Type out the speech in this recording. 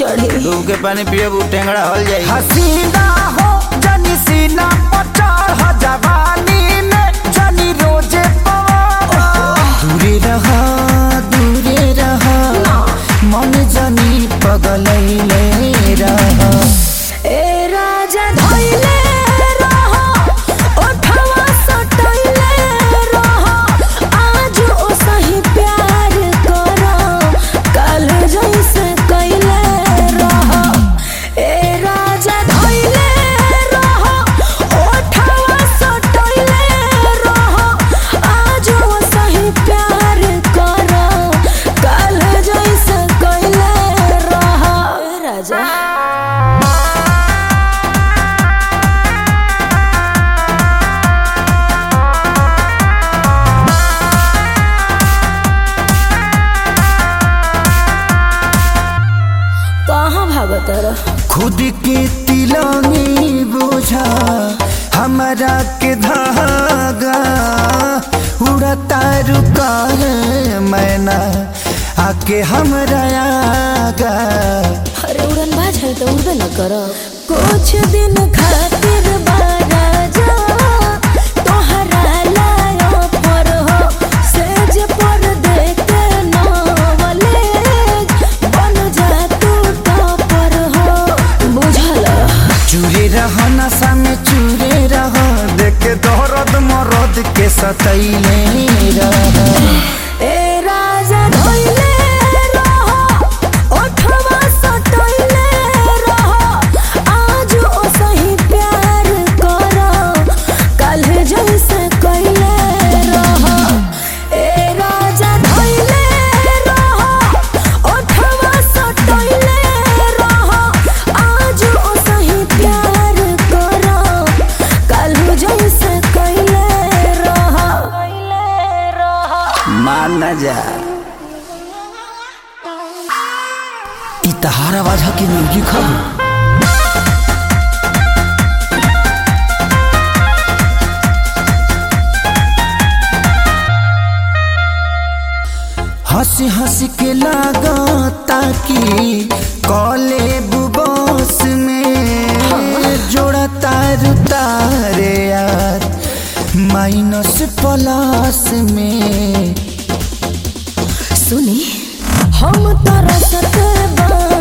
चढ़ी डूब के पानी पियब टेंगड़ा हल जाई हसीना हो जनी सीना पर चढ़ जवानी में जनी रोजे पवा दूरे रहा दूरे रहा मन जनी पगलैले रहा ए राजा धइले रह ओठवा सटइले रह आज ओ सही प्यार कर कल जैसे कइले रह ए राजा धइले रह ओठवा सटइले रह आज ओ सही प्यार कर कल जैसे कइले रह ए राजा कहाँ भागत रह खुद के तिलंगी बुझा हमारा के धागा उड़ता रुका है मैना आके हमरा आगा अरे उड़न बाज है तो उड़बे न कर कुछ दिन खातिर बारा जा तोहरा लायो पर हो सेज पर देखे नवले बन जा तू टॉपर हो बुझल चूरे रह नशा में चूरे रह देख दौरद मरद के सतैले रह ए राजा धइले रह ओठवा सटइले रह आज ओ सही प्यार कर कल जैसे कइले रह ए राजा धइले रह ओठवा सटइले रह आज ओ सही प्यार कर कल जैसे कइले रह कइले रह मान न जा इ तहार आवाज ह कि मुर्गी खब हंसी हंसी के लागता कि कॉले बुबस में जोड़ा तार तारे यार माइनस प्लस में सुनी हम तरसत बा